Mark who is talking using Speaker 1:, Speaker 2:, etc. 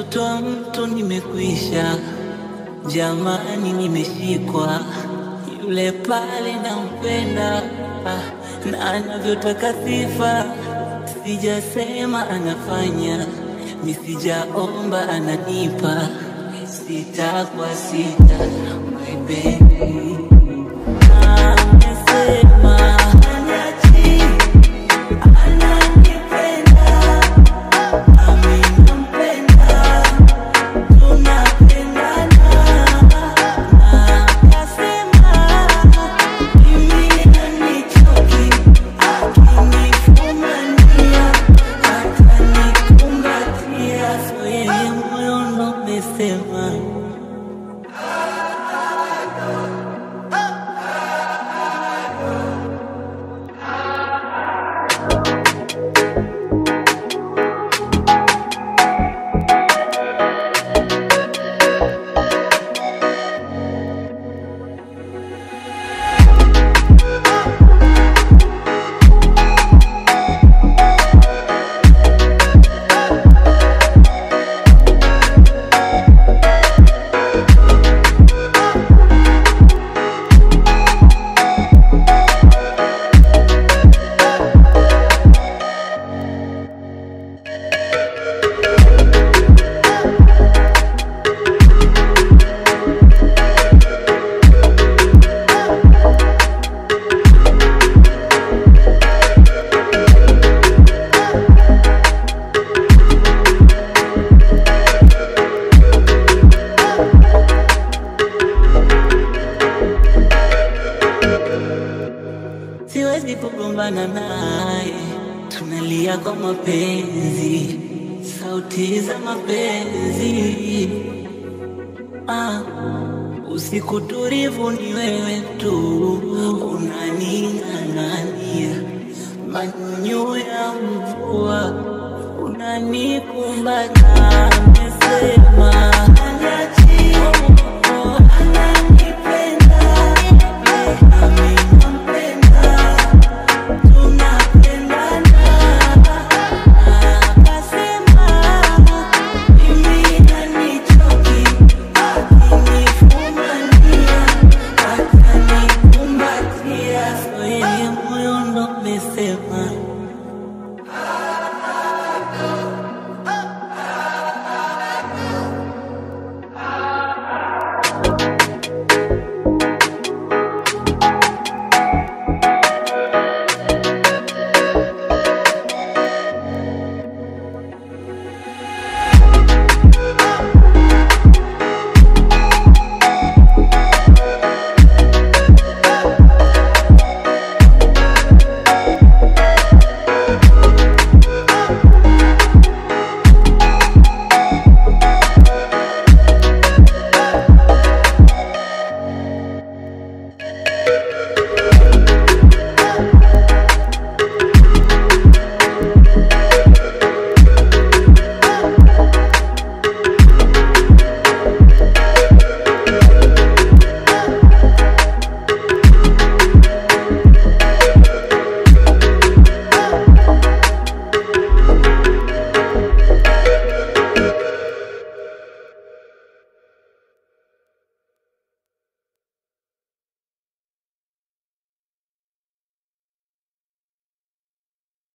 Speaker 1: mtoto wa mtu nimekwisha, jamani, nimeshikwa yule pale nampenda, ah, na anavyotaka sifa, sijasema anafanya, nisijaomba ananipa, sita kwa sita, my baby amesema anachi ananipenda nami nampenda tunapendana akasema mimi anichoki akinifumania atanikumbatia so yeye moyo ndo umesema siwezi kugombana naye, tunalia kwa mapenzi, sauti za mapenzi. Ah, usiku tulivu ni wewe tu, unaning'ang'ania manyunyu ya mvua, unanikumbata